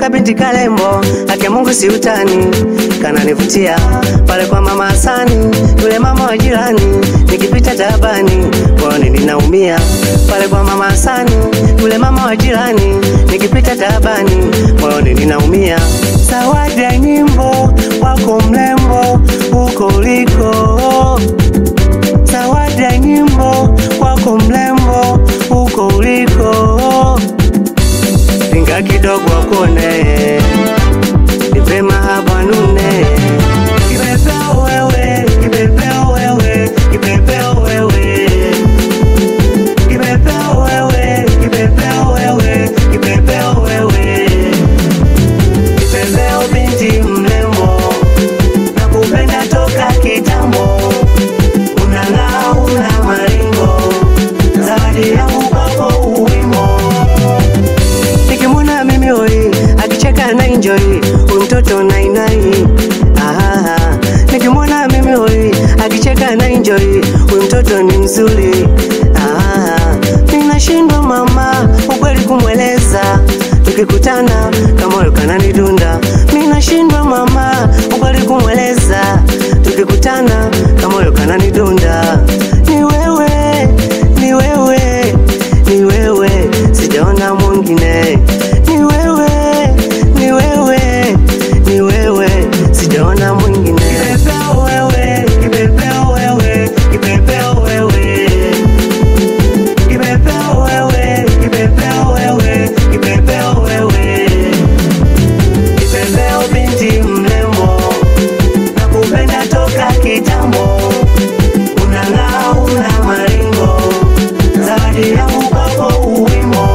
kabinti kalembo ake Mungu si utani, kananivutia pale kwa mama Hasani, yule mama wa jirani, nikipita tabani moyoni ninaumia pale kwa mama Hasani, yule mama wa jirani, nikipita tabani moyoni ninaumia. Zawadi ya nyimbo wako mlembo huko uliko, zawadi ya nyimbo wako mlembo huko uliko Pinga kidogo akuone, nipe mahaba nune. Kipepeo wewe, kipepeo wewe, kipepeo wewe. Kipepeo wewe, kipepeo wewe, kipepeo wewe. Kipepeo binti mrembo, nakupenda toka kitambo. Unang'aa, una maringo, zawadi yangu kwako uwimo nikimwona mimi hoi akicheka na enjoy huyu mtoto nainai Ahaha. nikimwona mimi hoi akicheka na enjoy huyu mtoto ni mzuri Ahaha. ninashindwa mama ukweli kumweleza tukikutana kama huyo kananidunda ninashindwa mama ukweli kumweleza tukikutana kama huyo kananidunda ni wewe ni wewe ni wewe sijaona mwingine ni wewe ni wewe ni wewe sijaona mwingine kipepeo wewe kipepeo wewe kipepeo wewe kipepeo wewe kipepeo wewe kipepeo wewe kipepeo binti mrembo nakupenda toka kitambo unang'aa una maringo zawadi yangu kwako uwimo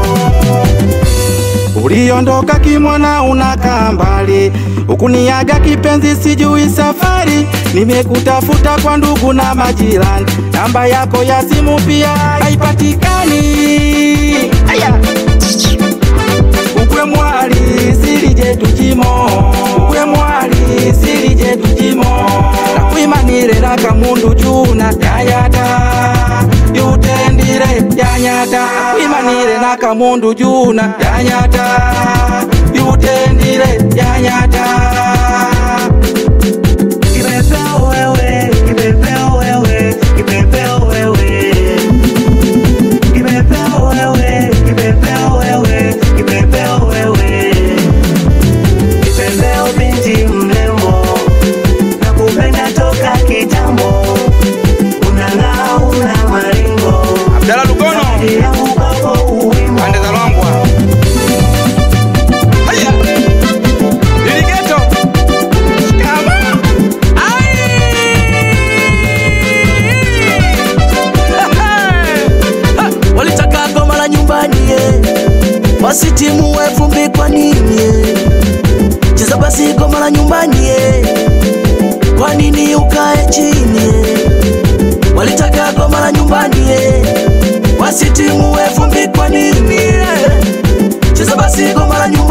Uliondoka kimwana unakaa mbali, ukuniaga kipenzi, sijui safari. Nimekutafuta kwa ndugu na majirani, namba yako ya simu pia haipatikani. Aya! Ukwe mwali silije tujimo, ukwe mwali silije tujimo, nakwimanire nakamundu juna yayata yutendire yanyata nakwimanire nakamundu juna yanyata yutendire yanyata Kipepeo wewe, kipepeo wewe, kipepeo wewe. Kipepeo wewe, kipepeo wewe, kipepeo wewe. Kipepeo binti mrembo, nakupenda toka kitambo. Unang'aa, una maringo. Abdalla Lugono Zawadi yangu kwako uwimo. pande za Lwangwa. Haya! Diligeto. Shikama. walitaka goma la nyumbani ye wasitimu vumbi kwa nini ye cheza basi goma la nyumbani ye kwa nini ukae chini ye walitaka goma la nyumbani ye wasitimu vumbi kwa nini ye cheza basi goma la nyumbani